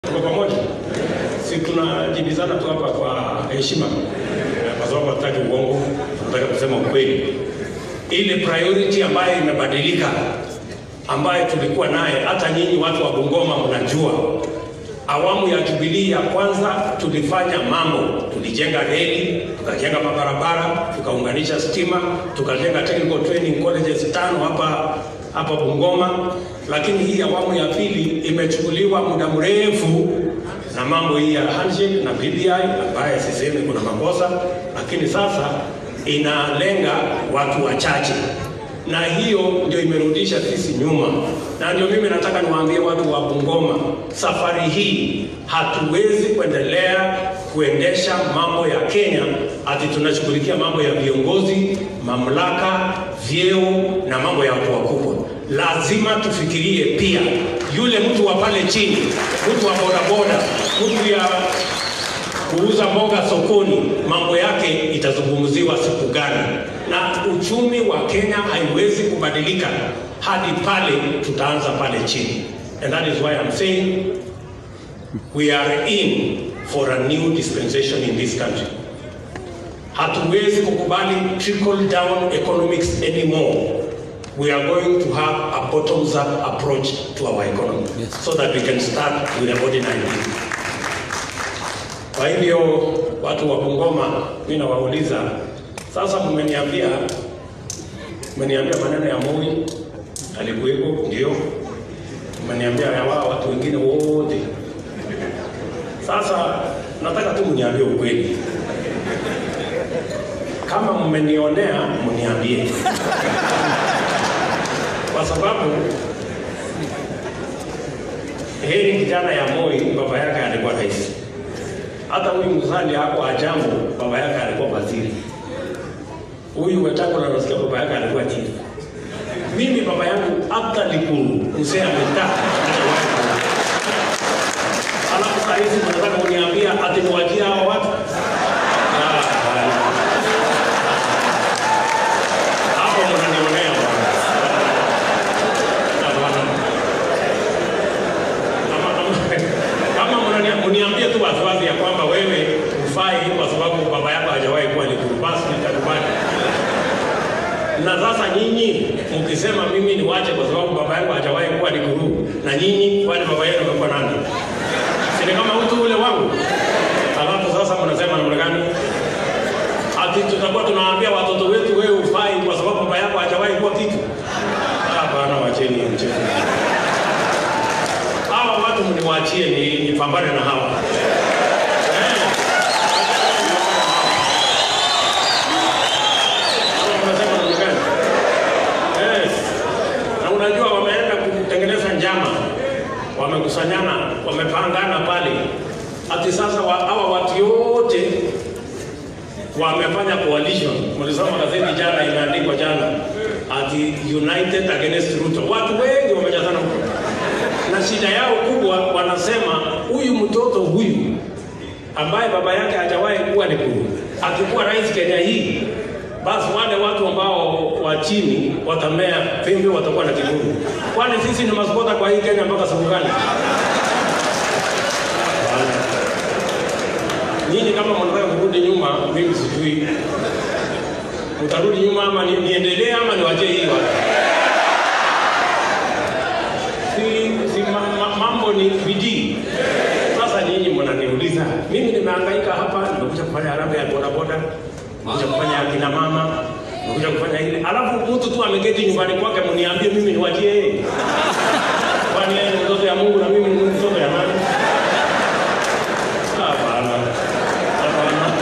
Tuko pamoja, si tunajibizana tu hapa kwa heshima, kwa sababu hatutaki uongo, tunataka kusema ukweli. Ile priority ambayo imebadilika, ambayo tulikuwa naye, hata nyinyi watu wa Bungoma mnajua, awamu ya Jubilee ya kwanza tulifanya mambo, tulijenga reli, tukajenga mabarabara, tukaunganisha stima, tukajenga technical training colleges tano hapa hapa Bungoma, lakini hii awamu ya pili imechukuliwa muda mrefu na mambo hii ya handshake na BBI ambaye sisemi kuna makosa, lakini sasa inalenga watu wachache, na hiyo ndio imerudisha sisi nyuma, na ndio mimi nataka niwaambie watu wa Bungoma, safari hii hatuwezi kuendelea kuendesha mambo ya Kenya ati tunashughulikia mambo ya viongozi, mamlaka, vyeo na mambo ya watu wakubwa. Lazima tufikirie pia yule mtu wa pale chini, mtu wa bodaboda, mtu ya kuuza mboga sokoni, mambo yake itazungumziwa siku gani? Na uchumi wa Kenya haiwezi kubadilika hadi pale tutaanza pale chini, and that is why I'm saying we are in for a new dispensation in this country. Hatuwezi kukubali trickle down economics anymore. We are going to have a bottoms up approach to our economy Yes. so that we can start with a body 19. Kwa hivyo watu wa Bungoma, mimi nawauliza sasa, mmeniambia mmeniambia maneno ya Moi alikuwepo, ndio mmeniambia ya wao watu wengine wote. Sasa nataka tu mniambie ukweli, kama mmenionea mniambie, kwa sababu heri kijana ya Moi baba yake alikuwa rais. Hata huyu Musalia hapo Ajambo baba yake alikuwa waziri. Huyu Wetangula nasikia baba yake alikuwa chief. Mimi baba yangu hata Likuru mzee amekaa. Alafu saa hizi mnataka kuniambia ati niwajie hao watu? Ah, bwana. Hapo mnanionea bwana. Ah, bwana. Kama- kama mnania- mniambie tu waziwazi ya kwamba wewe hufai kwa sababu baba yako hajawahi kuwa Likuru, basi nitakubali. Na sasa nyinyi mkisema mimi niwache kwa sababu baba yangu hajawahi kuwa Likuru, na nyinyi kwani baba yenu amekuwa nani? Si ni kama mtu ule wangu? Alafu sasa mnasema namna gani? Ati tutakuwa tunawaambia watoto wetu wewe hufai kwa sababu baba yako hajawahi kuwa kitu? Hapana, wacheni hiyo mchezo hawa watu mniwaachie ni nipambane na hawa Eh. Hawa wanasema namna gani? Eh. Na unajua wameenda kutengeneza njama, wamekusanyana, wamepangana pale, ati sasa wa- hawa watu yote wamefanya coalition. Mlisoma gazeti jana, imeandikwa jana ati united against Ruto. Watu wengi wamejazana huko na shida yao kubwa, wanasema huyu mtoto huyu ambaye baba yake hajawahi kuwa Likuru akikuwa rais Kenya hii, basi wale watu ambao wa chini watamea pembe, watakuwa na kiburi. Kwani sisi ni maskota kwa hii Kenya mpaka siku gani? Nyinyi kama mnataka kurudi nyuma, mimi sijui utarudi nyuma ama ni- niendelee ama niwachie hii watu si, si ma, ma, mambo ni bidii. Sasa nyinyi mnaniuliza, mimi nimehangaika hapa, nimekuja kufanya harambee ya bodaboda, nimekuja kufanya ya kina mama, nimekuja kufanya ile, alafu mtu tu ameketi nyumbani kwake, mniambie mimi niwachie yeye? Kwani yeye ni mtoto ya Mungu na mimi ni mtoto ya nani? Hapana, hapana.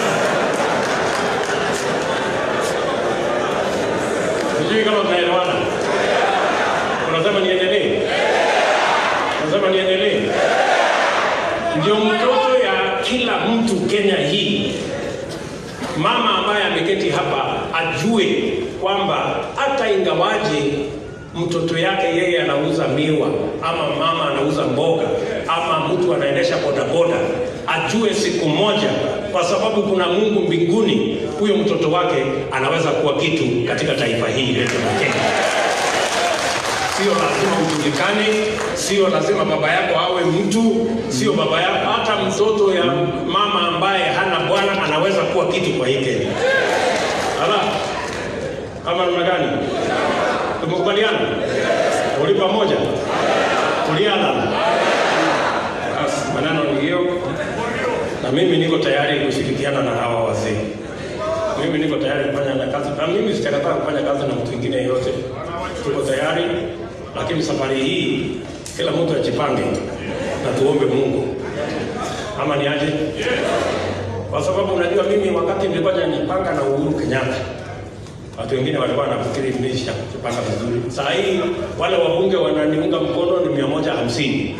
Sijui kama tunaelewana. Unasema niendelee? Unasema niendelee? Ndio mtoto ya kila mtu Kenya hii. Mama ambaye ameketi hapa ajue kwamba hata ingawaje mtoto yake yeye anauza miwa ama mama anauza mboga ama mtu anaendesha bodaboda, ajue siku moja, kwa sababu kuna Mungu mbinguni, huyo mtoto wake anaweza kuwa kitu katika taifa hili letu la Kenya. sio lazima ujulikane, sio lazima baba yako awe mtu, sio baba yako, hata mtoto ya mama ambaye hana bwana anaweza kuwa kitu kwa hii Kenya. Ala, kama namna gani? Tumekubaliana? Uli pamoja? Tuliana? Basi, maneno ni hiyo, na mimi niko tayari kushirikiana na hawa wazee. Mimi niko tayari kufanya na kazi, na mimi sitakataa kufanya kazi na mtu mwingine yeyote. Tuko tayari, lakini safari hii kila mtu ajipange na tuombe Mungu, ama ni aje? Kwa sababu unajua mimi wakati nilikuwa najipanga na Uhuru Kenyatta watu wengine walikuwa wanafikiri nimesha kupanga vizuri. Saa hii wale wabunge wananiunga mkono ni mia moja hamsini.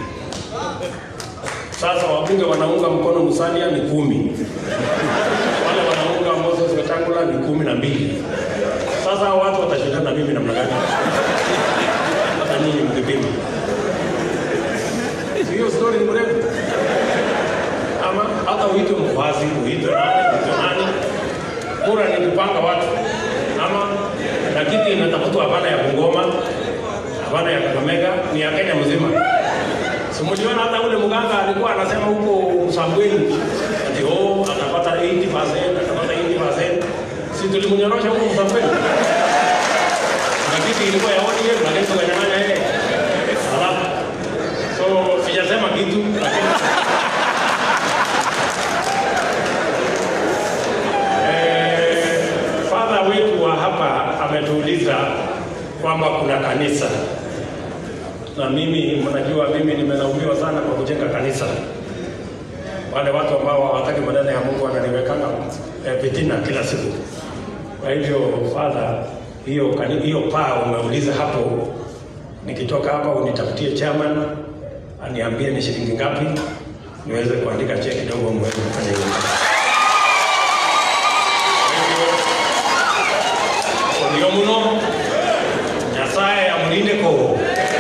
Sasa wabunge wanaunga mkono Musalia ni kumi, wale wanaunga Moses Wetangula ni kumi na mbili. Sasa hao watu watashindana na mimi namna gani? Hata nyinyi mkipima, Si hiyo story ni mrefu, ama hata uitwe mvazi, uitwe nani, uitwe nani, kura ni kupanga watu ama na kiti inatafutwa hapana ya Bungoma, hapana ya Kakamega, ni ya Kenya mzima. Simuliona hata ule mganga alikuwa anasema huko Msambweni ati oh, atapata 80%, atapata 80%. Si tulimnyorosha huko Msambweni. Na kiti ilikuwa ya ODM lakini tukanyang'anya yeye. Ala. So sijasema kitu lakini Eh, Father wetu wa hapa ametuuliza kwamba kuna kanisa, na mimi mnajua, mimi nimelaumiwa sana kwa kujenga kanisa. Wale watu ambao hawataki maneno ya Mungu wananiwekanga eh, fitina kila siku. Kwa hivyo Father, hiyo kani- hiyo paa umeuliza hapo, nikitoka hapa unitafutie chairman aniambie ni shilingi ngapi, niweze kuandika cheki kidogo, muweze kufanya hiyo Ndio muno Nyasaye amulinde ko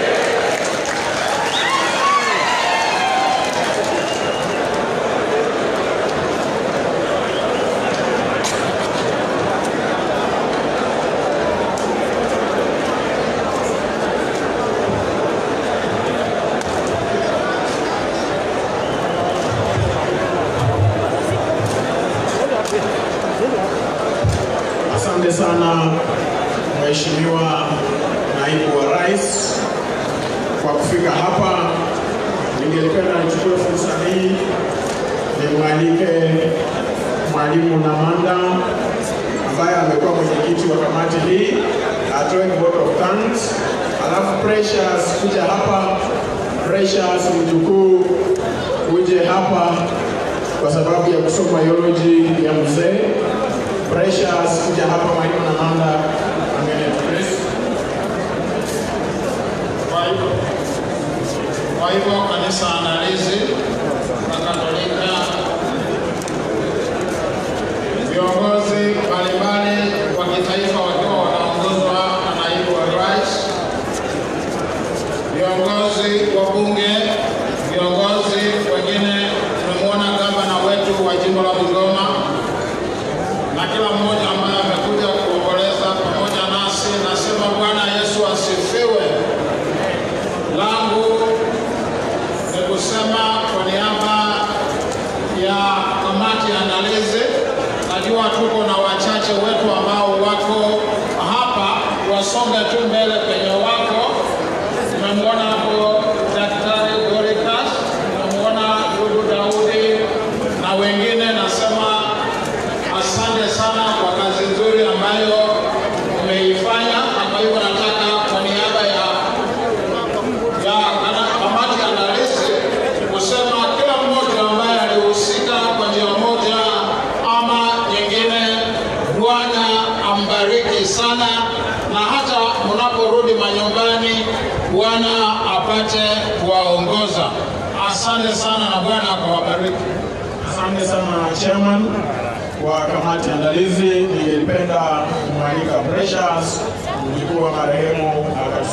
Asante sana Mheshimiwa Naibu wa Rais kwa kufika hapa. Ningelipenda nichukue fursa hii nimwalike Mwalimu Namanda ambaye amekuwa mwenyekiti wa kamati hii atoe vote of thanks, alafu Precious kuja hapa. Precious mjukuu uje hapa kwa sababu ya kusoma biology ya mzee. Precious kuja hapa, Mwalimu Namanda ameniaddress. Kwa hivyo kwa hivyo kanisa andalizi la Katolika, viongozi mbalimbali wa kitaifa wakiwa wanaongozwa na naibu wa rais, viongozi wa bunge, viongozi wengine, tumemwona gavana wetu wa jimbo la Bungoma na kila mmoja ambaye amekuja kuomboleza pamoja nasi. Nasema Bwana Yesu asifiwe. Langu ni kusema kwa niaba ya kamati ya andalizi, najua tuko na wachache wetu ambao wako hapa, wasonge tu mbele penye wako. Tumemwona hapo Daktari Doricas, tumemwona ndugu Daudi na wengine. Nasema asante sana kwa kazi nzuri ambayo umeifanya, na kwa hivyo nataka kwa niaba ya ya kana- kamati ya andalizi kusema kila mmoja ambaye alihusika kwa njia moja ama nyingine, Bwana ambariki sana, na hata mnaporudi manyumbani, Bwana apate kuwaongoza. Asante sana na Bwana akawabariki. Asante sana chairman wa kamati andalizi. Ningelipenda kumwalika Precious mjukuu wa marehemu akatu